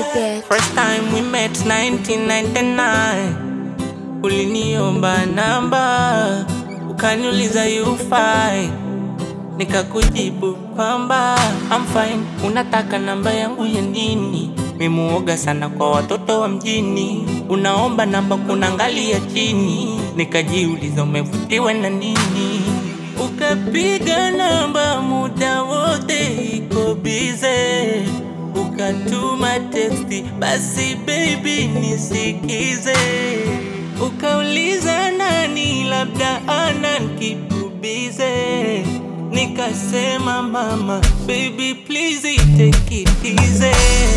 bed. First time we met 1999 Uliniomba namba Ukaniuliza you fine Nikakujibu kwamba I'm fine Unataka namba yangu ya nini Mimuoga sana kwa watoto wa mjini Unaomba namba kunangalia chini Nikajiuliza umevutiwa na nini Ukapiga namba muda wote iko bize Ukatuma teksti basi baby nisikize Ukauliza nani labda ana nkipubize Nikasema mama baby please take it easy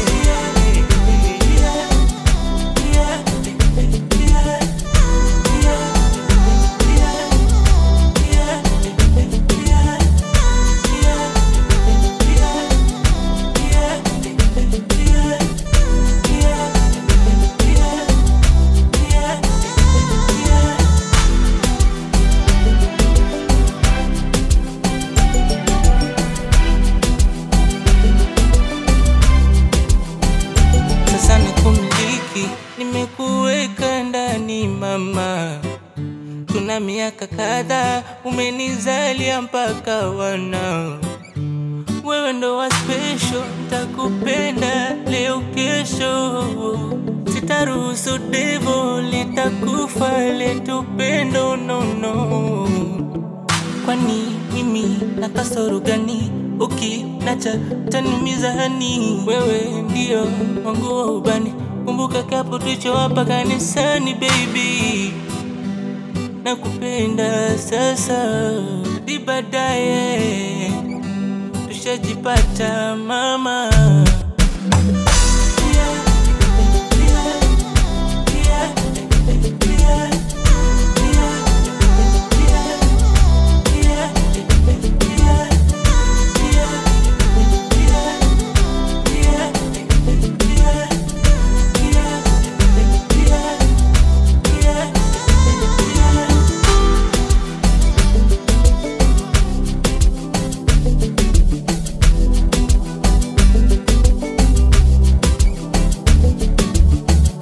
sasa nikumiliki, nimekuweka ndani mama, tuna miaka kadhaa, umenizalia mpaka wana wewe ndo wa special, nitakupenda leo kesho, sitaruhusu devo litakufa letu pendo nono kwani mimi na kasoro gani? Ukinacha tanumiza hani, wewe ndio wangu wa ubani. Kumbuka kapo tulichowapa kanisani, baby, nakupenda sasa, di baadaye tushajipata mama.